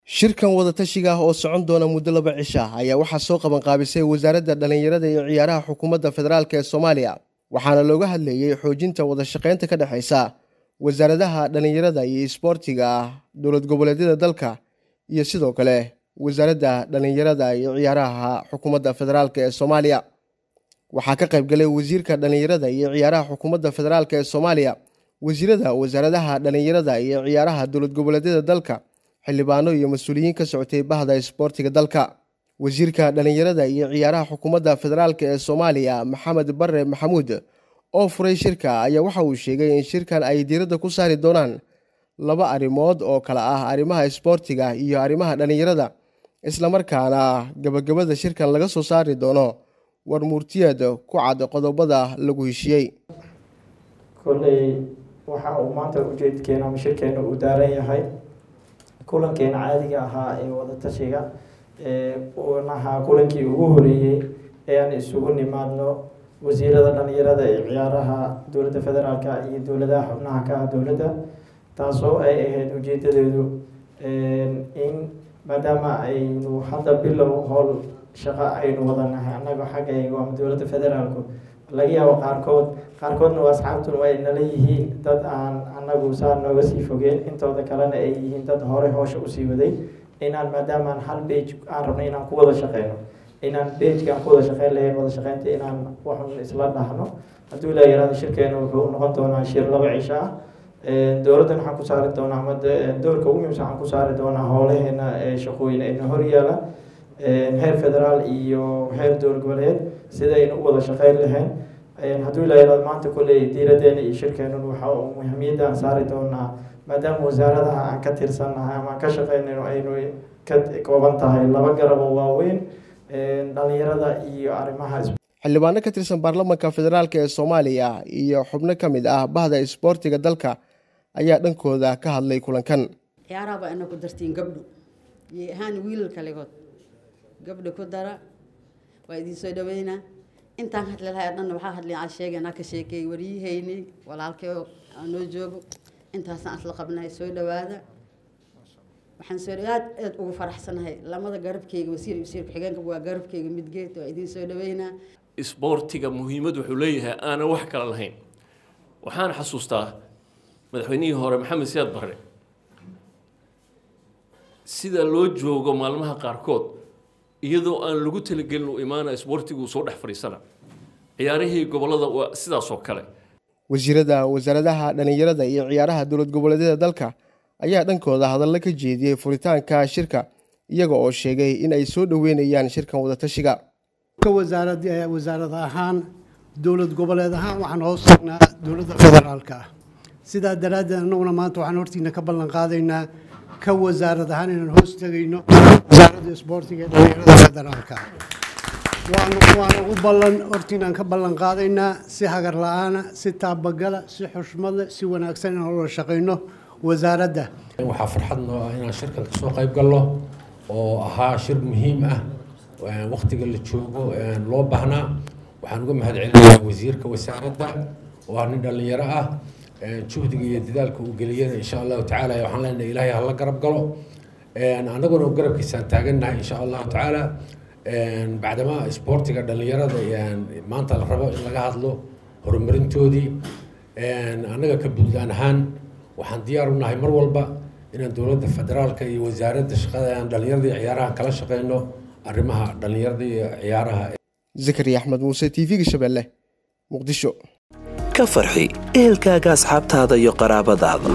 shirkan wadatashiga ah oo socon doona muddo laba cisha ayaa waxaa soo qabanqaabisay wasaaradda dhallinyarada iyo ciyaaraha xukuumadda federaalk ee soomaaliya waxaana looga hadlayey xoojinta wadashaqeynta ka dhexaysa wasaaradaha dhallinyarada iyo isboortiga dowlad goboleedyada dalka iyo sidoo kale wasaaradda dhallinyarada iyo ciyaaraha xukuumadda federaalk ee soomaaliya waxaa ka qaybgalay wasiirka dhallinyarada iyo ciyaaraha xukuumadda federaalk ee soomaaliya wasiirada wasaaradaha dhallinyarada iyo ciyaaraha dowlad goboleedyada dalka xildhibaano iyo mas-uuliyiin ka socotay bahda isboortiga dalka wasiirka dhallinyarada iyo ciyaaraha xukuumadda federaalk ee soomaaliya maxamed bare maxamuud oo furay shirka ayaa waxa uu sheegay in shirkan ay diiradda ku saari doonaan laba arrimood oo kale ah arrimaha isboortiga iyo arrimaha dhallinyarada islamarkaana gabagabada shirkan laga soo saari doono war muurtiyeed ku cad qodobada lagu heshiyey kolley waxa uu maanta ujeedkeena ama shirkeena uu daaran yahay kulankeena caadiga ahaa ee wadatashiga unahaa kulankii ugu horeeyey ee aan isugu nimaadno wasiirada dhalinyarada ee ciyaaraha dowladda federaalka iyo dowladaha xubnaha ka ah dowladda taasoo ay ahayd ujeedadeedu in maadaama aynu hadda bilow howl shaqo aynu wadanahay annaga xaggayga ama dowladda federaalku laga yaabo qaarkood qaarkoodna waa asxaabtuna waa nala yihiin dad aan anagu saa nooga sii fogeen intooda kalena ay yihiin dad hore hoosha usii waday inaan maadaamaan hal bage aan rabnay inaan ku wada shaqeyno inaan bagkaan ku wada shaqeyn lahayn wada shaqeynta inaan waxun isla dhahno hadduu ilaa yaraado shirkeena wuxuu noqon doonaa shir laba cisho ah dowladdan waxaan ku saari doonaa ama doorka ugu muhiimsan waxaan ku saari doonaa howlaheena shaqooyin ayna horyaala heer federaal iyo heer dowlad goboleed sida aynu u wada shaqeyn lahayn hadduu ilaa yaraado maanta kolley diiradeena iyo shirkeenun waxa muhiimiyadda aan saari doonaa maadaama wasaaradaha aan ka tirsannahay ama aan ka shaqeynayno aynu ka kooban tahay laba garabo waaweyn dhalinyarada iyo arrimaha xildhibaano ka tirsan baarlamanka federaalk ee soomaaliya iyo xubno ka mid ah bahda isboortiga dalka ayaa dhankooda ka hadlay kulankan ciyaaraha baa ina ku dartiin gabdho iyo ahaan wiilal kalegood gabdho ku dara waa idiin soo dhaweynaa intaan hadli lahay dhanna waxaa hadlay aan sheegaynaa ka sheekeey waryihaynay walaalkay aan noo joogo intaasaan isla qabnahay soo dhawaada waxaan soo aad aad ugu faraxsanahay lamada garabkeyga wasiir wasiir ku-xigeenka waa garabkeyga midgeed waa idiin soo dhaweynaa isboortiga muhiimad wuxuu leeyahay aanan wax kale lahayn waxaan xasuustaa madaxweynihii hore maxamed siyaad barre sida loo joogo maalmaha qaarkood iyadoo aan lagu talagelin u imaana isboortigu soo dhex fadhiisana ciyaarihii gobollada waa sidaas oo kale wasiirada wasaaradaha dhallinyarada iyo ciyaaraha dowlad goboleedyada dalka ayaa dhankooda hadallo ka jeediyey furitaanka shirka iyaga oo sheegay in ay soo dhoweynayaan shirkan wadatashiga wasaarad ahaan dowlad goboleed ahaan waxaan hoos tagnaa dowladda federaalka ah sidaa daraaddeed annaguna maanta waxaan hortiina ka ballan qaadaynaa ka wasaarad ahaan inaan hoos tegayno wasaaradda isboortiga ee dhalinyarada federaalka ah waana u ballan hortiinaan ka ballan qaadaynaa si hagar la-aana si taabagala si xushmada si wanaagsan inaan ula shaqayno wasaaradda waxaa farxad noo ah inaan shirkan kasoo qayb galno oo ahaa shir muhiim ah waktiga la joogo loo baahnaa waxaan uga mahad celinayaa wasiirka wasaaradda oo ah nin dhallinyaro ah juhdiga iyo dadaalka uu geliyana insha allahu tacaala waxaan leenahay ilaahay hala garab galo annaguna garabkiisaan taagannahay insha allahu tacaala bacdama isboortiga dhallinyarada maanta la rabo in laga hadlo horumarintoodii annaga ka buntland ahaan waxaan diyaar u nahay mar walba inaan dowladda federaalka iyo wasaaradda shaqada aan dhallinyarada iyo ciyaaraha kala shaqeyno arrimaha dhallinyarada iyo ciyaaraha zakariya axmed muuse t v-ga shabeelle muqdisho ka farxi ehelkaaga asxaabtaada iyo qaraabadaada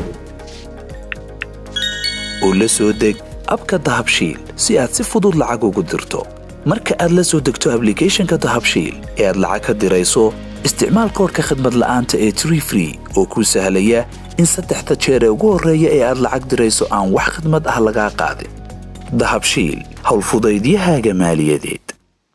oo la soo deg abka dahabshiil si aad si fudud lacag ugu dirto marka aad la soo degto ablicathonka dahabshiil ee aad lacag ka dirayso isticmaal koorka khadmad la'aanta ee tree free oo kuu sahlaya in saddexda jeer ee ugu horreeya ee aad lacag dirayso aan wax khidmad ah lagaa qaadin dahabshiil howlfudaydiyahaaga maaliyadeed